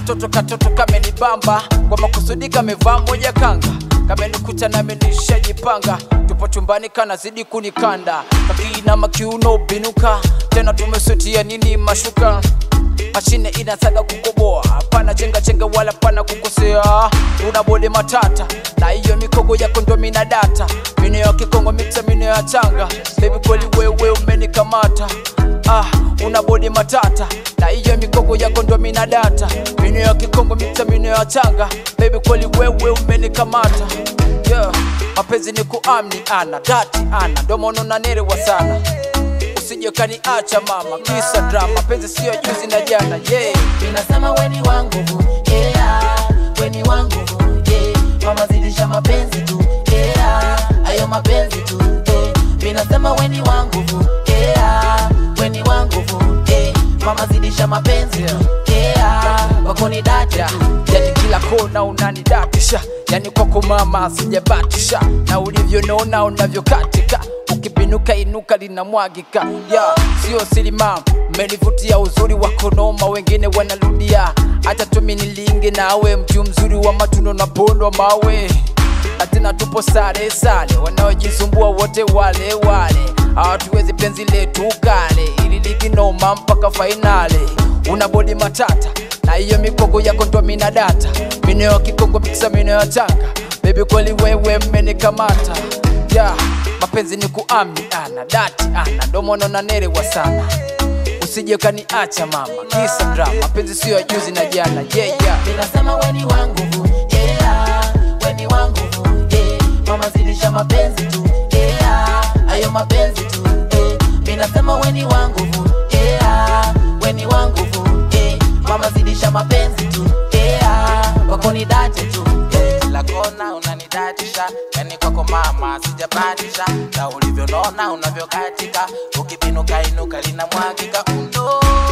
katoto katoto kamenibamba kwa makusudi kamevaa moja kanga kamenikuta nami nishajipanga tupo chumbani kanazidi kunikanda kakiinama kiuno binuka tena tumesutia nini mashuka mashine inasaga kukoboa pana chenga chenga wala pana kukosea una bode matata na hiyo mikogo yako ndo mina data mino ya kikongo mixa mino ya changa bebi kweli wewe umenikamata ah, una bodi matata na hiyo mikogo yako ndo mina data mino ya kikongo mixa mino ya changa bebi kweli wewe umenikamata yeah. mapenzi ni kuamni ana dati ana ndomono nanerewa sana usije kaniacha mama kisa drama penzi siyo juzi na jana yeah. Ninasema weni wangu vu, yeah, weni wangu vu, yeah. Mama zidisha mapenzi tu, yeah, ayo mapenzi tu, yeah. Ninasema weni wangu vu, yeah, weni wangu vu, yeah. Mama zidisha mapenzi tu, yeah, wako ni dati tu. yani kila kona unanidatisha yani kwako mama sijabatisha na ulivyonona unavyokatika ukipinuka inuka linamwagika ya sio siri mama mmenivutia uzuri wako noma wengine wanarudia hata tumi nilinge nawe mju mzuri wa matuno na pondwa mawe na tena tupo sare sare wanaojisumbua wote wale wale hawatuwezi penzi letu kale ili ligi noma mpaka fainale una bodi matata na hiyo mikogo yako ndo mina data mino ya kikongo mikisa mino ya changa bebi kweli wewe mmenikamata ya mapenzi ni kuamni ana dati ana ndomono nanerewa sana usije kaniacha mama kisa drama mapenzi siyo ya juzi na jana yeah, yeah. Ninasema weni wangu vu, yeah, weni wangu vu, yeah. Mama zidisha mapenzi tu, yeah, ayo mapenzi tu, yeah. Ninasema weni wangu vu, yeah, weni wangu vu, yeah. Mama zidisha mapenzi tu, yeah, wako ni dati tu, yeah. kila kona unanidatisha yani kwako mama sijabatisha na ulivyonona unavyokatika ukipinuka inuka linamwagika undo